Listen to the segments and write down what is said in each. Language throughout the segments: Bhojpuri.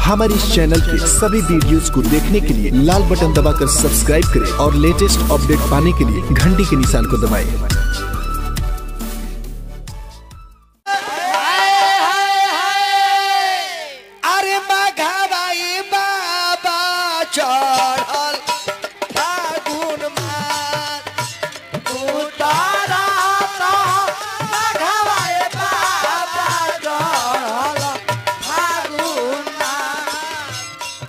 हमारे इस चैनल के सभी वीडियोस को देखने के लिए लाल बटन दबाकर सब्सक्राइब करें और लेटेस्ट अपडेट पाने के लिए घंटी के निशान को दबाएं। अरे मघाबाई बाबा चढ़ल फागुन मास उतारा तो मघाबाई बाबा चढ़ल फागुन मास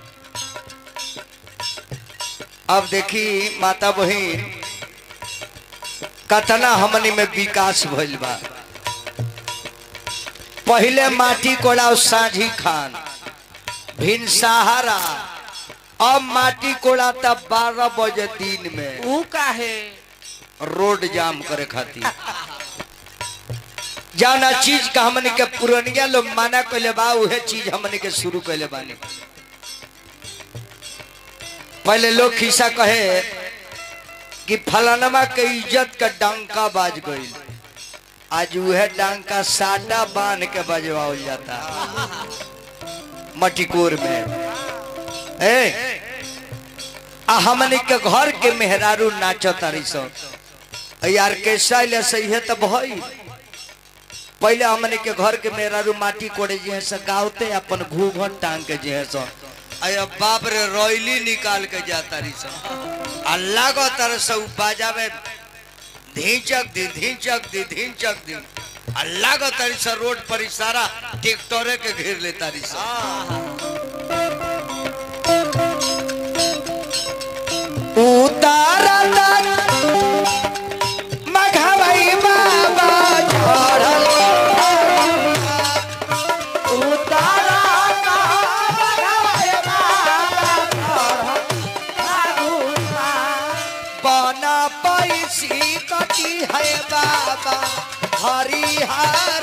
अब देखी माता बहिन कतना हमनी में विकास भइल बा पहले माटी कोड़ा साझी खान भिन सहारा अब माटी कोड़ा तब बारह बजे दिन में ऊ काहे रोड जाम करे खातिर जाना चीज का हमने के पुरनिया लोग माना कैले बा उहे चीज हमने के शुरू कैले बानी पहले लोग खिस्सा कहे कि फलानमा के इज्जत का डंका बाज गई आज उहे डंका साटा बांध के बजवाओल जाता मटिकोर में ए आ हमने के घर के मेहरारू नाचो तारी सब यार कैसा ले सही है तब भई पहले हमने के घर के मेहरारू माटी कोड़े जे है से गावते अपन घूघट टांग के जे है सो अय बाप रे रोइली निकाल के जाता रही सब अल्लाह को तरह से उ बाजावे धीचक दी धीचक दी धीचक दी अल्लाह को तरह से रोड पर इशारा ट्रैक्टरे के घेर लेता रही सब उतारा मघाबाई बाबा चढ़ल उतारा मघाबाई बाबा बना पैसी कटी है बाबा हरिहर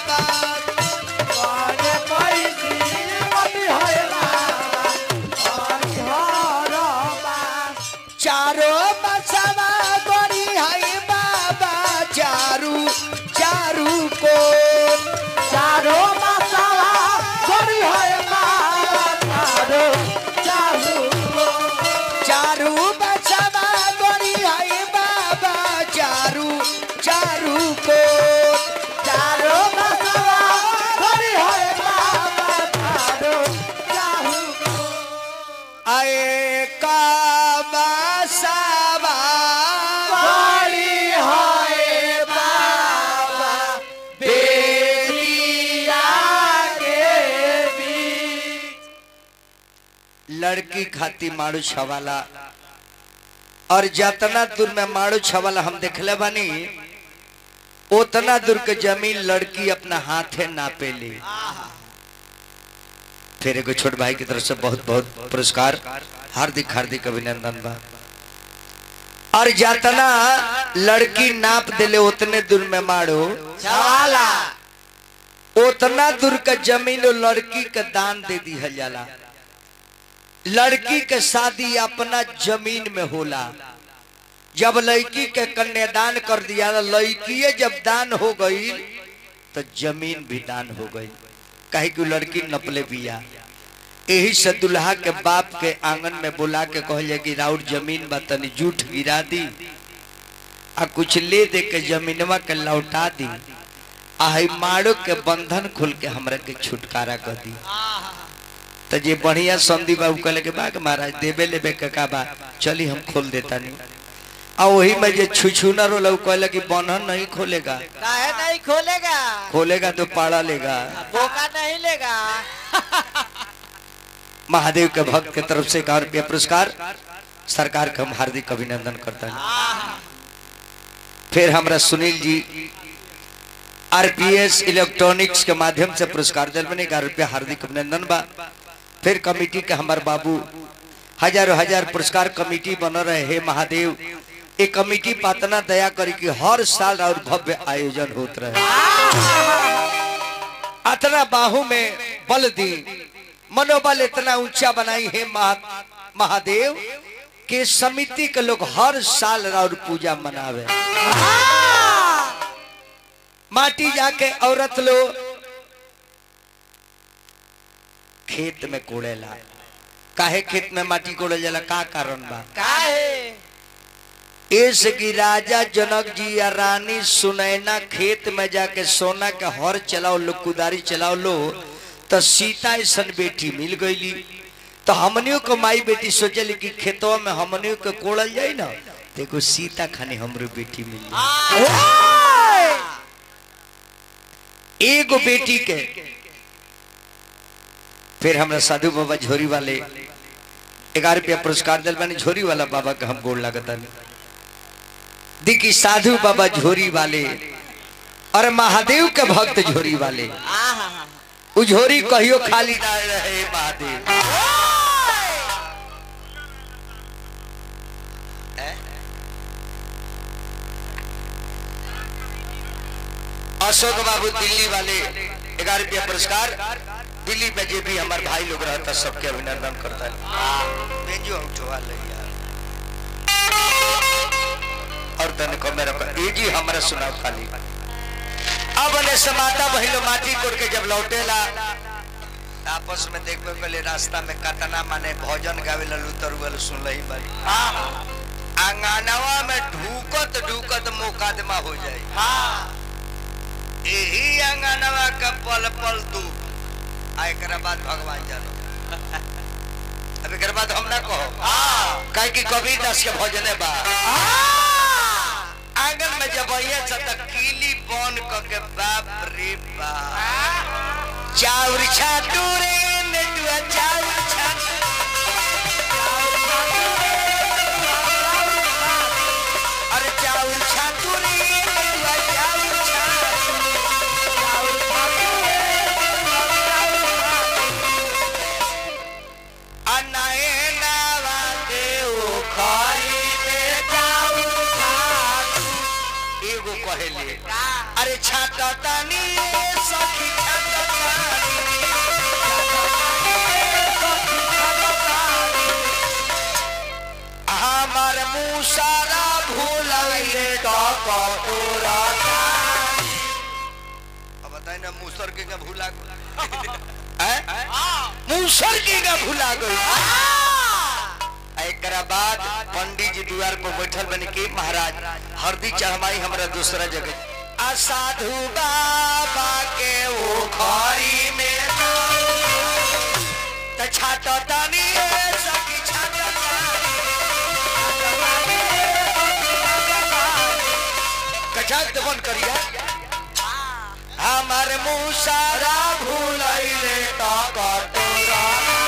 बन पैसी कटी है बाबा हरिहर चारो बसवा गोरी है बाबा चारू चारू को चारो बसवा गोरी है बाबा चारो चारू को चारू बसवा गोरी है बाबा चारू चारू को चारो बसवा गोरी है बाबा चारू चारू को आए का बसवा गोरी है बाबा बेटिया के बीच लड़की खाती मारू छवाला और जतना दूर में मारू छवाला हम देखले बानी उतना दूर के जमीन लड़की अपना हाथे नापे ली फिर एगो छोट भाई की तरफ से बहुत बहुत पुरस्कार हार्दिक हार्दिक अभिनंदन बा और जतना लड़की नाप दिले उतने दूर में मारो छवाला उतना दूर का जमीन वो लड़की के दान दे दी जाला लड़की के शादी अपना जमीन में होला जब लड़की के कन्यादान कर दिया लड़की जब दान हो गई तो जमीन भी दान हो गई कहे कि लड़की नपले बिया यही से दुल्हा के बाप के आंगन में बुला के कहले कि राउर जमीन बा तनी जूठ गिरा दी आ कुछ ले दे के जमीनवा के लौटा दी आ हई मारो के बंधन खोल के हमरा के छुटकारा कर दी तो जे बढ़िया संदी बाबू कहले के बा के महाराज देबे लेबे के का बा चली हम खोल देता नहीं आ वही में जे छुछुनर होला उ कहले कि बंधन नहीं खोलेगा काहे नहीं खोलेगा खोलेगा तो पाड़ा लेगा बोका नहीं लेगा महादेव के भक्त के तरफ से एक हजार रुपया पुरस्कार सरकार का हम हार्दिक अभिनंदन करता है फिर हमरा सुनील जी आरपीएस इलेक्ट्रॉनिक्स के माध्यम से पुरस्कार दिल बने हजार रुपया हार्दिक अभिनंदन बा फिर कमेटी के हमार बाबू हजारों हजार पुरस्कार कमेटी बन रहे हे महादेव एक कमेटी पातना दया करी कि हर साल और भव्य आयोजन होत रहे अतना बाहू में बल दी मनोबल इतना ऊंचा बनाई है महा, महादेव के समिति के लोग हर साल और पूजा मनावे माटी जाके औरत लोग खेत में कोड़ेला काहे खेत में माटी कोड़े जाला का कारण बा काहे एस की राजा जनक जी या रानी सुनैना खेत में जाके सोना के हर चलाओ लो कुदारी चलाओ लो तो सीता ऐसन बेटी मिल गईली तो हमनियों को माई बेटी सोचली कि खेतवा में हमनियों के कोड़ल जाई ना देखो सीता खानी हमरो बेटी मिल एगो बेटी के फिर हमरा साधु बाबा झोरी वाले ग्यारह रुपया पुरस्कार दिल बानी झोरी वाला बाबा के हम गोड़ लगता देखी साधु बाबा झोरी वाले और महादेव के भक्त झोरी वाले आहा उ झोरी कहियो खाली ना रहे महादेव हैं? अशोक बाबू दिल्ली वाले ग्यारह रुपया पुरस्कार दिल्ली में जे भी हमारे भाई लोग रहता सबके अभिनंदन करता है भेजो उठवा ले यार और तन को मेरा पर ये जी हमारा सुनाओ खाली अब ने समाता बहिलो माटी कोड़ के जब लौटेला त आपस में देखबे पहले रास्ता में कतना माने भोजन गावे ललू तरुवल सुन लही बारी आंगनवा में ढूकत ढूकत मुकदमा हो जाए यही आंगनवा का पल पल तू आ एकरा बाद भगवान जानो अब एकरा बाद हम ना कहो काहे कि कबीर दास के भजने बा आंगन में जब आइए त कीली बन क के बाप रे बाप चाउर छाटू रे नेटुआ चाउर छाटू अरे चाउर छाटू रे नेटुआ चाउर छाटू चाउर छाटू रे अनाए नावा के ओ खाई में चाउर छाटू एगो कहेले अरे छाटा तानी रे सखी छाटा हमार मुँह सारा भूलैले तो कटोरा अब बताए ना मूसर के का भूला हैं मूसर के का भूला गई एकरा बाद पंडित जी द्वार पर बैठल बने के महाराज हरदी चढ़माई हमरा दूसरा जगह आ साधु बाबा के ओ खरी में त छाट तानी रे सखी छाट कचाक तो बंद करिया हमार मुँह सारा भूलैले तो कटोरा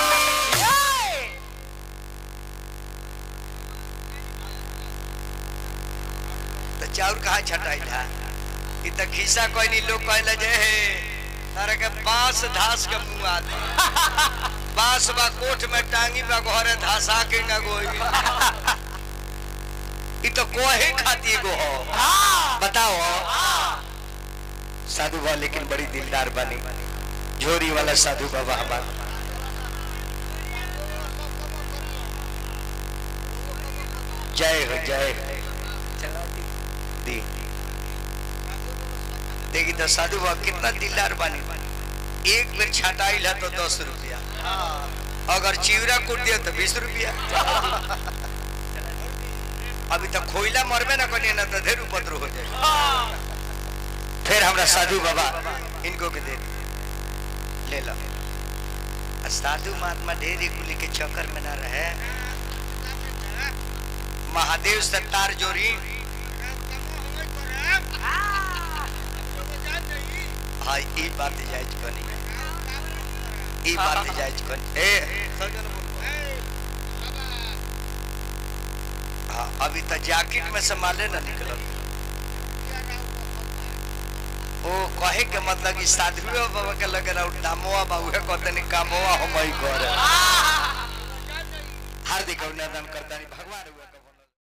तो चाउर कहाँ छटाई था इ त खिस्सा कोई नहीं लोग कहले जे हे तारे के बांस धास के मुंह आदमी बांस बा कोठ में टांगी बा घरे धासा के न गोई इ तो कोहे खाती गो हो बताओ साधु बा लेकिन बड़ी दिलदार बनी झोरी वाला साधु बाबा हमारा जय हो जय हो चला दी दी देखी तो साधु बाबा कितना दिलदार बनी एक बेर छटाइल है तो दस रुपया अगर चिवरा कूट दिया तो बीस रुपया अभी तक खोइला मरबे ना करिए ना तो ढेर उपद्र हो जाए फिर हमरा साधु बाबा इनको के दे दी। ले लो आ साधु महात्मा ढेर कुली के चक्कर में ना रहे महादेव से तार जोड़ी हाँ ई बात जायज कनी ई बात जायज कनी ए हाँ अभी तक जैकेट में से माले ना निकलल ओ कहे के मतलब कि साधुए बाबा के लगे ना दामोआ बाबू है कहते नहीं कामोआ हम ही करे हार्दिक अभिनंदन करता भगवान